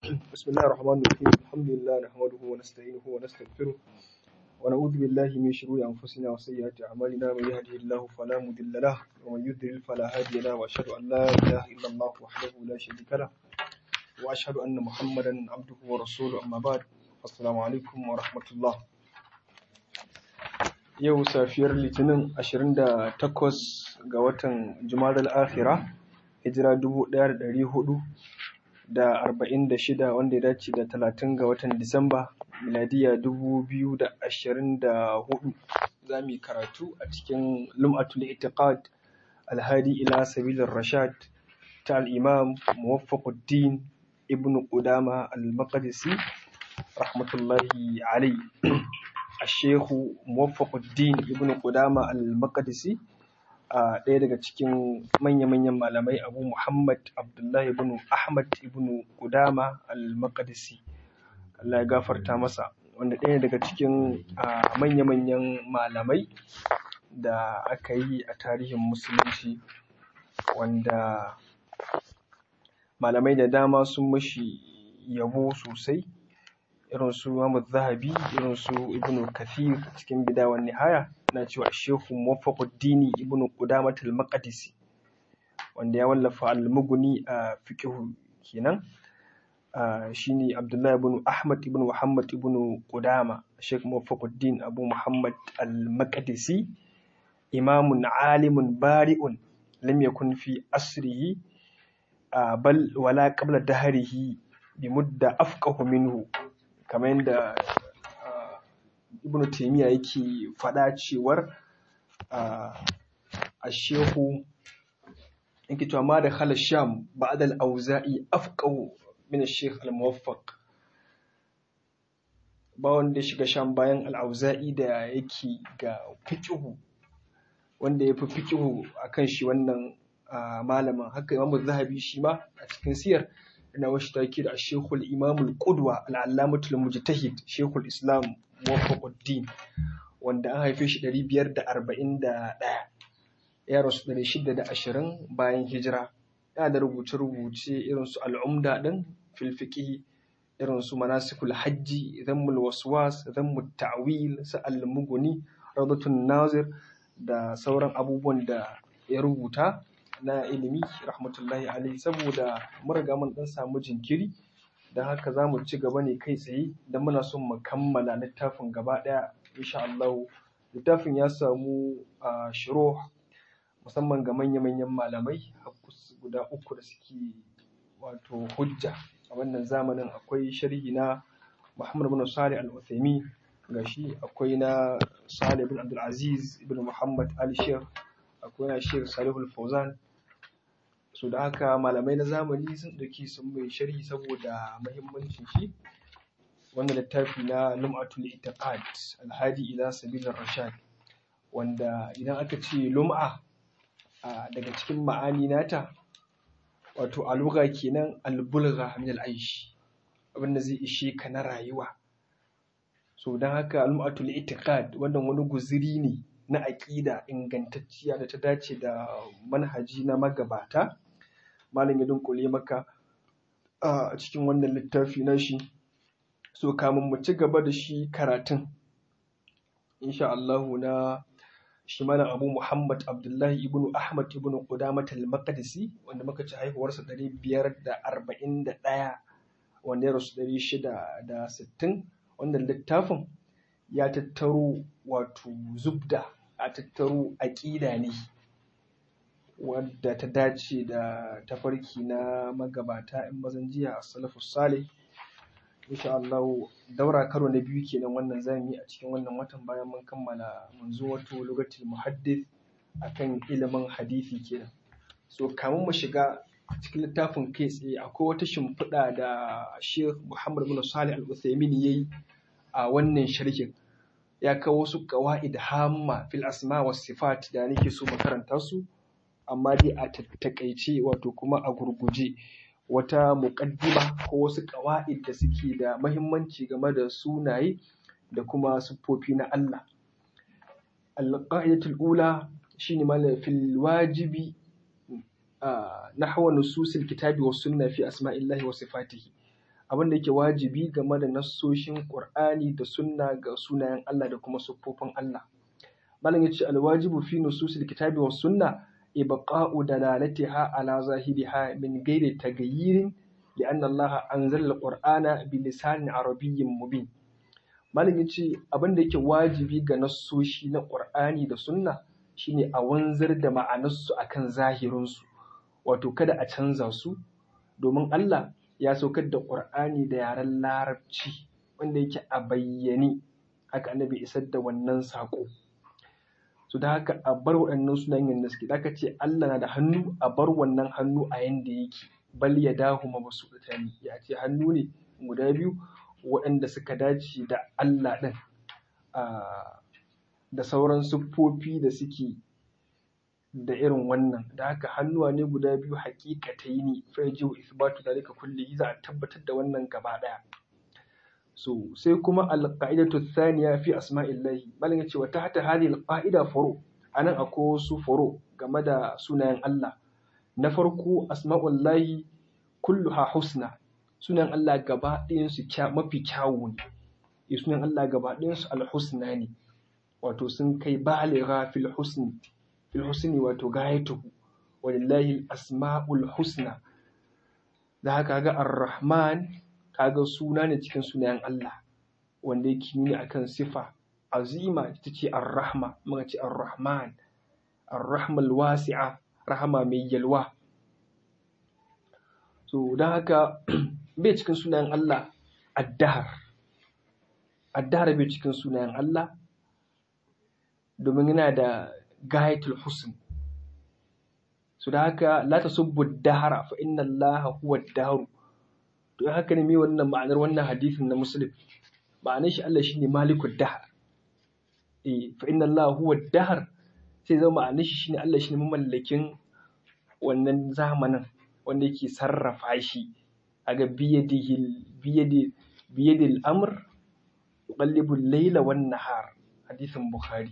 بسم الله الرحمن الرحيم الحمد لله نحمده ونستعينه ونستغفره ونعوذ بالله من شرور أنفسنا وسيئات أعمالنا من يهده الله فلا مضل له ومن يضلل فلا هادي له وأشهد أن لا إله إلا الله وحده لا شريك له وأشهد أن محمدا عبده ورسوله أما بعد السلام عليكم ورحمة الله yau safiyar litinin 28 ga watan jumadal akhira hijira 1446 wanda ya dace da 30 ga watan disamba miladiya 2024 za mu yi karatu a cikin lum'atul itiqad alhadi ila sabilir rashad ta al-imam muwaffaquddin ibn qudama al-maqdisi rahmatullahi alayhi Ashehu Muwaffaquddin Ibn Qudama al-Maqdisi a ɗaya daga cikin manya-manyan malamai Abu Muhammad Abdullahi ibn Ahmad ibn Qudama al-Maqdisi Allah ya gafarta masa wanda ɗaya daga cikin manya-manyan malamai da aka yi a tarihin musulunci wanda malamai da dama sun mashi yabo sosai irin su Imam Zahabi irin su Ibn Kathir cikin Bidaya wan Nihaya na cewa Shehu Muwaffaquddin Ibn Qudamah al-Maqdisi wanda ya wallafa al-Mughni a fiqh kenan shine Abdullah ibn Ahmad ibn Muhammad ibn Qudama Sheikh Muwaffaquddin Abu Muhammad al-Maqdisi imamun alimun bari'un lam yakun fi asrihi bal wala qabla dahrihi bimudda afqahu minhu kamar yadda ibn taimiyya yake faɗa cewar a shehu yake cewa ma da khala sham ba'da al-auza'i afqahu min ash-shaykh al-muwaffaq ba wanda ya shiga sham bayan al-auza'i da yake ga fiqhu wanda ya fi fiqhu akan shi wannan malamin haka imamu zahabi shi ma a cikin siyar ina washi take da Sheikhul Imamul Qudwa Al-Allamatul Mujtahid Sheikhul Islam Muwaffaquddin wanda an haife shi 541 ya rasu 620 bayan hijira yana da rubuce-rubuce irin su Al-Umda din fil fiqh irin su Manasikul Hajji Dhammul Waswas Dhammut Ta'wil sa Al-Mughni Rawdatun Nazir da sauran abubuwan da ya rubuta na ilimi rahmatullahi alaihi saboda mun riga mun dan samu jinkiri don haka za mu ci gaba ne kai tsaye don muna son mu kammala littafin gaba ɗaya insha Allah littafin ya samu a shiro musamman ga manya-manyan malamai guda uku da suke wato hujja a wannan zamanin akwai sharhi na Muhammad bin Salih al-Uthaymeen gashi akwai na Salih bin Abdul Aziz ibn Muhammad al-Sheikh akwai na Sheikh Salihul Fawzan so da haka malamai na zamani sun ɗauki sun mai sharhi saboda mahimmancin shi wannan littafi na lum'atul itiqad alhadi ila sabilir rashad wanda idan aka ce lum'a daga cikin ma'ani nata wato aluga kenan albulgha min al'aish abin da zai ishe ka na rayuwa so don haka lum'atul itiqad wannan wani guziri ne na aƙida ingantacciya da ta dace da manhaji na magabata malam ya dunkule maka a cikin wannan littafi na shi so kamun mu ci gaba da shi karatun insha Allahu na shi malam Abu Muhammad Abdullahi ibn Ahmad ibn Qudamah al-Maqdisi wanda muka ci haihuwarsa 541 wanda ya rasu 660 wannan littafin ya tattaro wato zubda a tattaro aƙida ne wadda ta dace da tafarki na magabata in mazan jiya a salafus salih insha Allah daura karo na biyu kenan wannan zamu yi a cikin wannan watan bayan mun kammala mun zo wato lugatul muhaddith akan ilimin hadisi kenan so kamun mu shiga cikin littafin kai tsaye akwai wata shimfiɗa da Sheikh Muhammad bin Salih Al-Uthaymeen yayi a wannan sharhin ya kawo wasu qawaid hamma fil asma was sifat da nake so mu karanta su amma dai a takaice wato kuma a gurguje wata muƙaddima ko wasu ƙawa'id da suke da mahimmanci game da sunaye da kuma siffofi na Allah. Al-qa'idatul ula shine malam fil wajibi nahwa nususil kitabi was sunna fi asma'illahi wa sifatihi abin da yake wajibi game da nassoshin Qur'ani da sunna ga sunayen Allah da kuma siffofin Allah malam yace alwajibu fi nususil kitabi was sunna ibqa'u dalalatiha ala zahiriha min ghairi taghayyirin لأن الله أنزل القرآن بلسان عربي مبين malam yace abin da yake wajibi ga nassoshi na Qur'ani da sunna shine a wanzar da ma'anarsu akan zahirinsu wato kada a canza su domin Allah ya saukar da Qur'ani da yaren larabci wanda yake a bayyane haka annabi isar da wannan saƙo so da haka a bar waɗannan sunayen yadda suke da ce Allah na da hannu a bar wannan hannu a yanda yake bal ya dahu mabsuutani ya ce hannu ne guda biyu waɗanda suka dace da Allah ɗin da sauran siffofi da suke da irin wannan da haka hannuwa ne guda biyu haƙiƙatai ne fa yajibu isbatu dalika kulli za a tabbatar da wannan gaba ɗaya so sai kuma alqaidatu thaniya fi asma'illahi malam yace wa tahta hadhihi alqaida furu anan akwai wasu furu game da sunayen Allah na farko asma'ullahi kulluha husna sunan Allah gaba ɗayansu mafi kyawu ne sunan Allah gaba ɗayansu alhusna ne wato sun kai baligha fil husni fil husni wato gayatuhu walillahi asma'ul husna da haka ga ar-rahman kaga suna ne cikin sunayen Allah wanda yake nuni akan sifa azima ita ce ar-rahma muka ce ar-rahman ar-rahmal wasi'a rahama mai yalwa so don haka bai cikin sunayen Allah addahar addahar bai cikin sunayen Allah domin yana da gayatul husn so da haka la tasubbu dahara fa inna Allah huwa daharu to haka ne me wannan ma'anar wannan hadisin na muslim ma'anar shi Allah shine malikud dahar eh fa inna Allah huwa dahar sai zama ma'anar shi shine Allah shine mamallakin wannan zamanin wanda yake sarrafa shi aga biyadihi biyadi biyadil amr yuqallibu al-layla wan nahar hadisin bukhari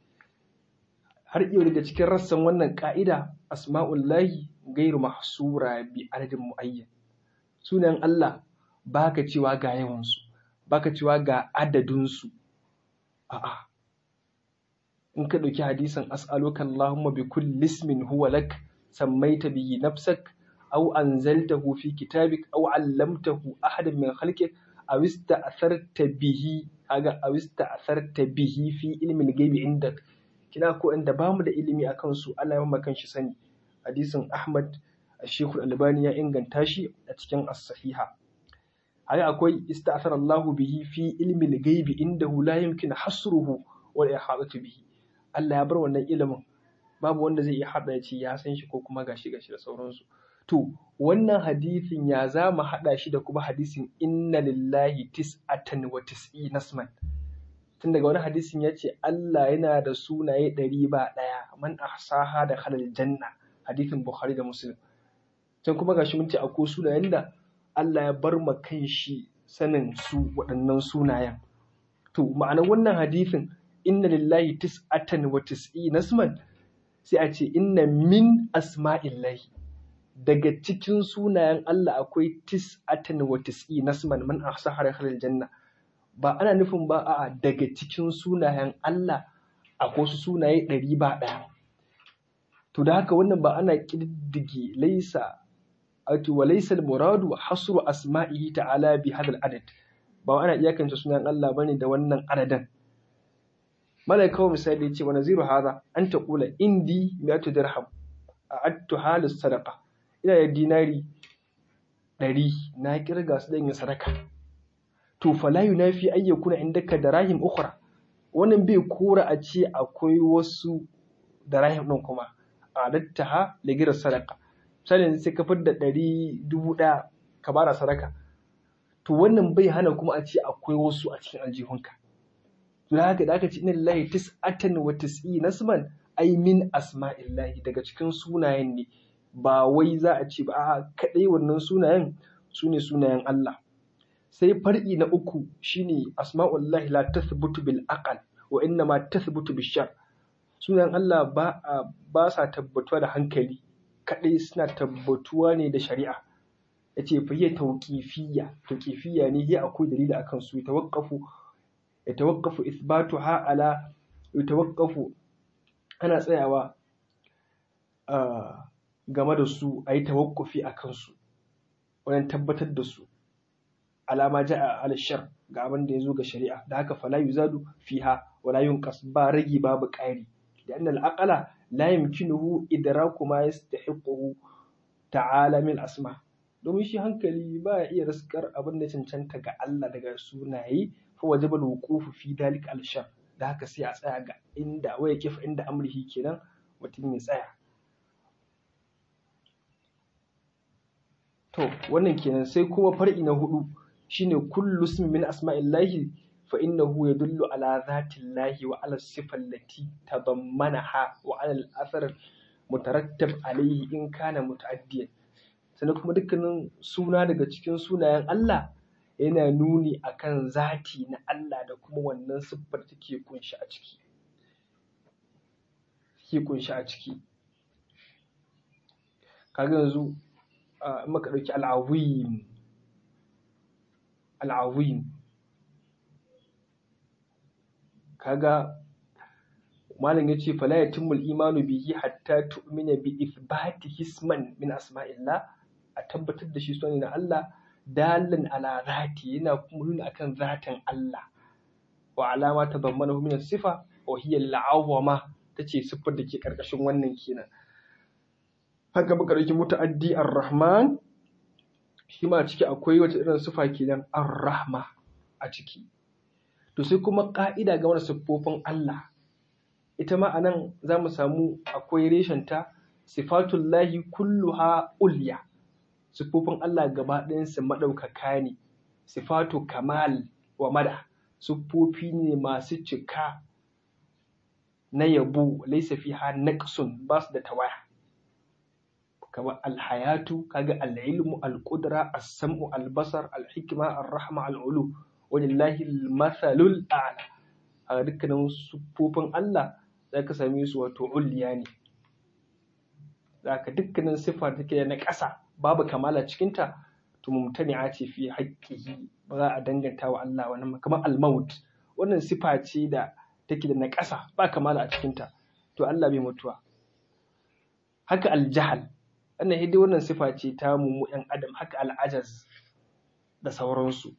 har yau daga cikin rassan wannan ka'ida asma'ullahi gairu mahsura bi adadin muayyan sunan Allah baka cewa ga yawansu baka cewa ga adadinsu a'a in ka ɗauki hadisin as'aluka Allahumma bi kulli ismin huwa lak sammaita bihi nafsak aw anzaltahu fi kitabik aw 'allamtahu ahadan min khalqik aw ista'tharta bihi kaga aw ista'tharta bihi fi ilmi al-ghaibi indak kina ko inda bamu da ilimi akan su Allah ya maka shi sani hadisin Ahmad Sheikh Al-Albani ya inganta shi a cikin As-Sahiha haka akwai ista'thara Allahu bihi fi ilmi al-ghaibi indahu la yumkin hasruhu wa ihadatu bihi Allah ya bar wannan ilimin babu wanda zai iya hada ya ce ya san shi ko kuma gashi gashi da sauransu to wannan hadisin ya za mu hada shi da kuma hadisin inna lillahi tis'atan wa tis'ina nasman tun daga wani hadisin ya ce Allah yana da sunaye ɗari ba ɗaya man ahsaha da halal janna hadisin Bukhari da Muslim can kuma gashi mun ce akwai sunayen da Allah ya bar ma kan shi sanin su waɗannan sunayen to ma'anar wannan hadisin inna lillahi tis'atan wa tis'ina nasman sai a ce inna min asma'illahi daga cikin sunayen Allah akwai tis'atan wa tis'ina nasman man ahsaha da halal janna ba ana nufin ba a daga cikin sunayen Allah akwai wasu sunaye ɗari ba ɗaya. To da haka wannan ba ana ƙididdige laisa wato wa laisa muradu hasru asma'ihi ta'ala bi hadal adad ba ana iyakance sunayen Allah bane da wannan adadin. Malaka kawai misali ce wa naziru hadha an taqula indi mi'atu dirham a'adtu halis sadaqa ina da dinari ɗari na kirga su dan yin sadaka to fala yunafi ay yakuna indaka darahim ukhra wannan bai kora a ce akwai wasu darahim din kuma adattaha ligira sadaka misali sai ka fidda ɗari dubu ɗaya ka bara sadaka to wannan bai hana kuma a ce akwai wasu a cikin aljihunka to da haka da aka ce inna lillahi tis'atan wa tis'ina nasman ay min asma'illahi daga cikin sunayen ne ba wai za a ce ba a kadai wannan sunayen su ne sunayen Allah sai far'i na uku shine asma'ullahi la tathbutu bil aqal wa inna ma tathbutu bil shar sunan Allah ba ba sa tabbatuwa da hankali kadai suna tabbatuwa ne da shari'a yace fa hiya tawqifiyya tawqifiyya ne hiya akwai dalili akan su tawaqqafu yatawaqqafu ithbatuha ala yatawaqqafu ana tsayawa game da su ayi tawaqqufi akan su wajen tabbatar da su alama ja'a ala shar ga abin da yazo ga shari'a da haka fala yuzadu fiha wala yunqas ba ragi babu ƙari da annal aqala la yumkinuhu idraku ma yastahiquhu ta'ala min asma domin shi hankali ba ya iya raskar abin da cancanta ga Allah daga sunaye fa wajaba al-wuqufu fi dalika al-shar da haka sai a tsaya ga inda waya kifa inda amrihi kenan mutum ya tsaya to wannan kenan sai kuma far'i na hudu shine kullu ismin min asma'illahi fa innahu yadullu ala zatillahi wa ala sifati allati tadammanaha wa ala al-athar mutarattab alayhi in kana muta'addiyan sannan kuma dukkanin suna daga cikin sunayen Allah yana nuni akan zati na Allah da kuma wannan siffar take kunshi a ciki take kunshi a ciki kaga yanzu in muka ɗauki al'azim al'azim kaga malam ya ce fala yatimul imanu bihi hatta tu'mina bi ithbati hisman min asma'illah a tabbatar da shi sune na Allah dalan ala zati yana kuma nuna akan zatin Allah wa alama ta bammana min sifa wa hiya al-awwama tace siffar da ke karkashin wannan kenan haka muka dauki muta'addi ar-rahman shi ma a ciki akwai wata irin sifa kenan ar-rahma a ciki to sai kuma ka'ida game da siffofin Allah ita ma anan za mu samu akwai reshenta sifatullahi kulluha ulya siffofin Allah gaba ɗayansu maɗaukaka ne sifatu kamal wa mada siffofi ne masu cika na yabo laisa fiha naqsun ba su da tawaya kamar alhayatu kaga al'ilmu al-qudra as-sam'u al-basar al-hikma ar-rahma al-ulu walillahi al-mathalul a'la a dukkanin siffofin Allah za ka same su wato ulliya ne za ka dukkanin siffa take da na ƙasa babu kamala cikinta to mumtani'a ce fi haƙƙihi ba za a danganta wa Allah wani kamar al-maut wannan sifa ce da take da na ƙasa ba kamala a cikinta to Allah bai mutuwa haka al-jahal wannan hidai wannan sifa ce ta mu ɗan adam haka al-ajaz da sauransu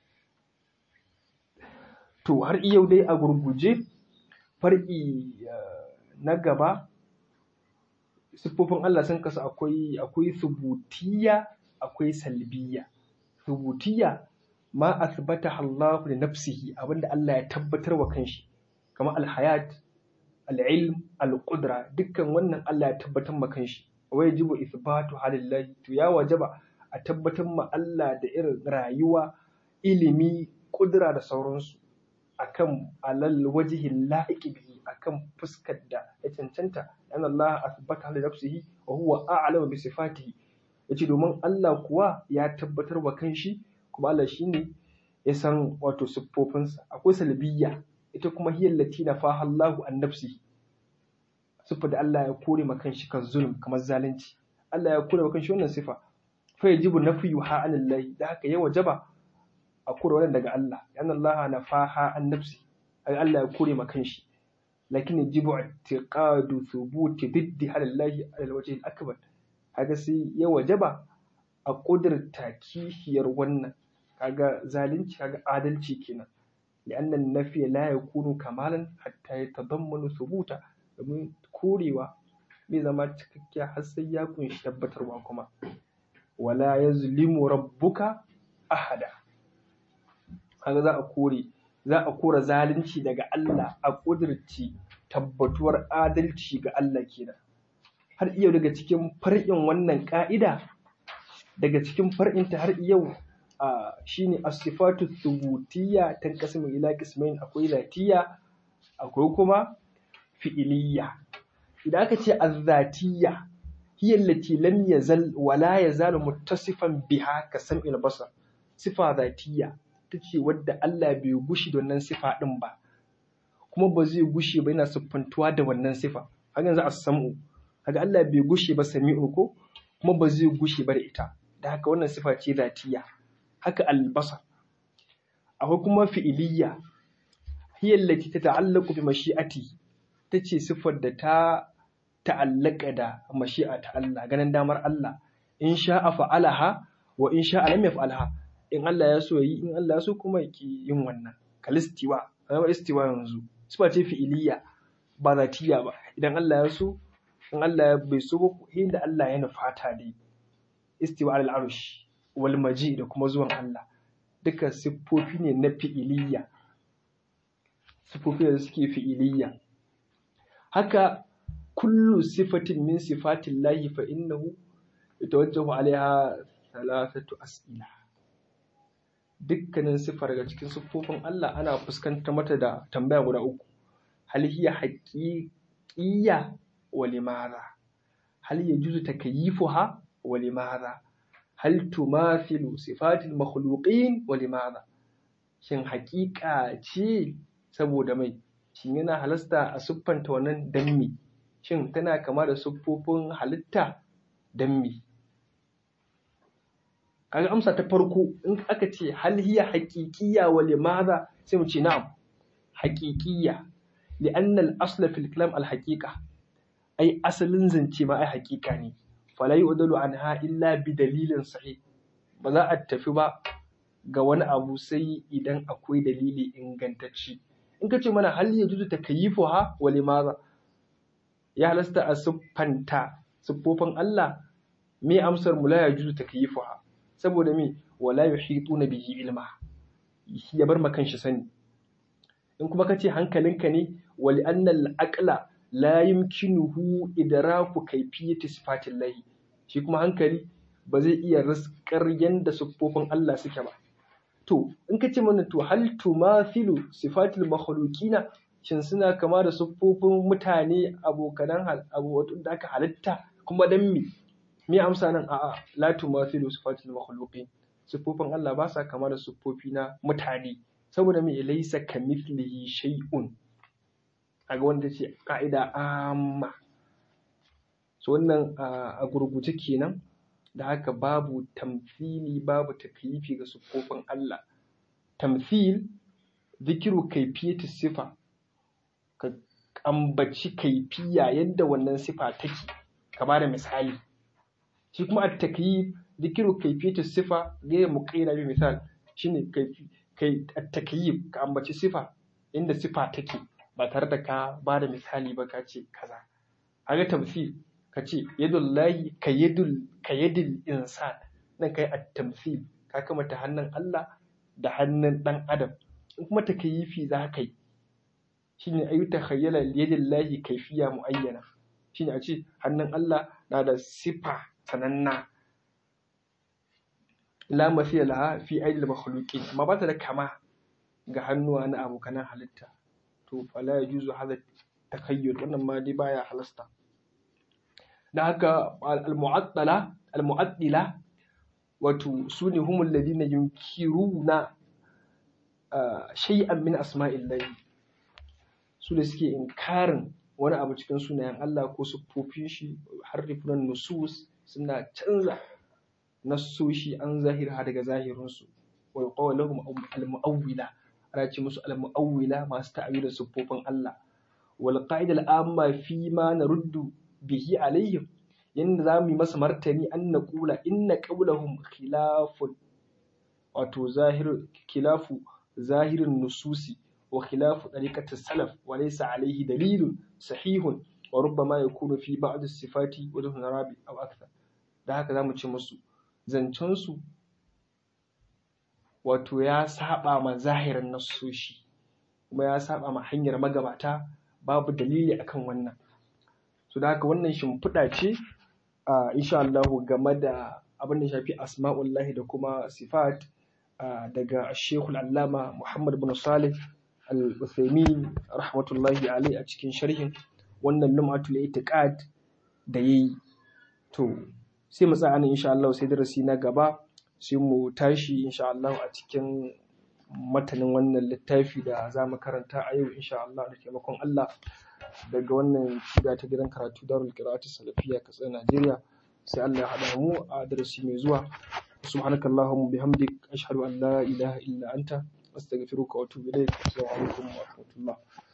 to har yau dai a gurguje far'i na gaba siffofin Allah sun kasu akwai akwai subutiyya akwai salbiyya subutiyya ma athbata Allah li nafsihi abinda Allah ya tabbatar wa kanshi kamar alhayat al'ilm al-qudra dukkan wannan Allah ya tabbatar ma kanshi wa yajibu ithbatu halillahi to ya wajaba a tabbatar ma Allah da irin rayuwa ilimi kudura da sauransu akan alal wajihin la'iqi bihi akan fuskar da ya cancanta an Allah asbata li nafsihi wa huwa a'lamu bi sifatihi yace domin Allah kuwa ya tabbatar wa kanshi kuma Allah shine ya san wato siffofinsa akwai salbiyya ita kuma hiya allati nafaha Allahu an nafsihi sifa da Allah ya kore ma kanshi kan zulm kamar zalunci Allah ya kore ma kanshi wannan sifa fa yajibu nafyuha anillahi da haka ya wajaba a kore wannan daga Allah yana Allah na faha an nafsi Allah ya kore ma kanshi lakin yajibu i'tiqadu thubuti diddi halallahi ala alwajhi al-akbar kaga sai ya wajaba a kudurta kishiyar wannan kaga zalunci kaga adalci kenan لأن النفي لا يكون كمالا حتى يتضمن ثبوتا domin korewa bai zama cikakkiya har sai ya kunshi tabbatarwa kuma wala yazlimu rabbuka ahada kaga za a kore za a kora zalunci daga Allah a ƙudurci tabbatuwar adalci ga Allah kenan har yau daga cikin far'in wannan ƙa'ida daga cikin far'inta har yau a shine as-sifatu thubutiyya tanqasimu ila qismain akwai zatiyya akwai kuma fi'iliyya idan aka ce az-zatiyya hiya allati lam yazal wa la yazalu muttasifan biha ka sam'il basar sifa zatiyya ta ce wadda Allah bai gushi da wannan sifa ɗin ba kuma ba zai gushe ba yana siffantuwa da wannan sifa haka yanzu a samu haka Allah bai gushe ba sami'u ko kuma ba zai gushe ba da ita da haka wannan sifa ce zatiya haka albasar akwai kuma fi'iliya hiya allati tata'allaqu bi mashi'ati tace sifar da ta ta'allaka da mashi'a ta Allah ganin damar Allah in sha'a fa'alaha wa in sha'a lam yaf'alha in Allah ya so yi in Allah ya so kuma yake yin wannan kalistiwa zama istiwa yanzu sifa ce fi'iliya ba zatiya ba idan Allah ya so in Allah ya bai so ba inda Allah ya nufata dai istiwa al arsh wal maji da kuma zuwan Allah duka siffofi ne na fi'iliya siffofi da suke fi'iliya haka kullu sifatin min sifatin lahi fa innahu yatawajjahu alaiha thalathatu as'ila dukkanin sifar daga cikin siffofin Allah ana fuskantar mata da tambaya guda uku hal hiya haqiqiyya wa limadha hal yajuzu takayyifuha wa limadha hal tumathilu sifatil makhluqin wa limadha shin haƙiƙa ce saboda mai shin yana halasta a siffanta wannan dan me shin tana kama da siffofin halitta dan me kaga amsa ta farko in aka ce hal hiya haqiqiyya wa limadha sai mu ce na'am haqiqiyya li'anna al-asl fil kalam al-haqiqa ai asalin zance ma ai haqiqa ne fala yu'dalu anha illa bi dalilin sahih ba za a tafi ba ga wani abu sai idan akwai dalili ingantacce in ka ce mana hal ya juzu takayyifuha wa limadha ya halasta a siffanta siffofin Allah me amsar mu la ya juzu takayyifuha saboda me wala yuhituna bihi ilma ya bar makan shi sani in kuma kace hankalinka ne wali annal aqla la yumkinuhu idraku kayfiyati sifatillahi shi kuma hankali ba zai iya riskar yanda siffofin Allah suke ba to in kace mana to hal tumathilu sifatil makhluqina shin suna kama da siffofin mutane abokanan abu da aka halitta kuma dan me me amsa nan a'a la tumathilu sifatil makhluqin siffofin Allah ba sa kama da siffofi na mutane saboda me laysa kamithlihi shay'un aga wanda ce ka'ida amma so wannan a gurguje kenan da haka babu tamthili babu takyifi ga siffofin Allah tamthil zikiru kaifiyati sifa ka ambaci kaifiya yadda wannan sifa take ka ba da misali shi kuma a takyif zikiru kaifiyati sifa gaya mu kaina bi misal shine kai at takyif ka ambaci sifa inda sifa take ba tare da ka ba da misali ba ka ce kaza haka tamthil ka ce yadullahi ka yadul ka yadul insan nan kai at tamthil ka kamata hannun Allah da hannun dan adam in kuma takyifi za ka yi shine ayu takhayyala yadillahi kaifiya muayyana shine a ce hannun Allah na da sifa sananna la mafiya laha fi aidil makhluqin amma ba ta da kama ga hannuwa na abokanan halitta to fala yajuzu hadha takayyud wannan ma dai baya halasta da haka al-mu'attala al-mu'attila wato sune humul ladina yunkiruna shay'an min asma'illahi su da suke inkarin wani abu cikin sunayen Allah ko siffofin shi harrifunan nusus suna canza nassoshi an zahira daga zahirinsu wa yuqaw lahum al-mu'awwila ana ce musu al-mu'awwila masu ta'awilin siffofin Allah wal qa'ida al-amma fi ma naruddu bihi alaihim yanda za mu yi masa martani an na kula inna qawlahum khilafun wato zahir khilafu zahirin nususi wa khilafu tariqati salaf wa laysa alayhi dalilun sahihun wa rubbama yakunu fi ba'd as-sifati wa dun rabi aw akthar da haka zamu ce musu zancen su wato ya saba ma zahirin nasoshi kuma ya saba ma hanyar magabata babu dalili akan wannan so da haka wannan shimfiɗa ce a insha Allah game da abin da shafi asma'ullahi da kuma sifat daga Sheikhul Allama Muhammad bin Salih Al-Uthaymin rahmatullahi alaihi a cikin sharhin wannan lum'atul itiqad da yayi to sai mu tsaya nan insha Allah sai darasi na gaba sai mu tashi insha Allah a cikin matanin wannan littafi da za mu karanta a yau insha Allah da taimakon Allah daga wannan shiga ta gidan karatu darul qira'atu salafiyya kasar Najeriya sai Allah ya haɗa mu a darasi mai zuwa subhanakallahumma bihamdik ashhadu an la ilaha illa anta astaghfiruka wa atubu ilaik assalamu alaikum wa rahmatullah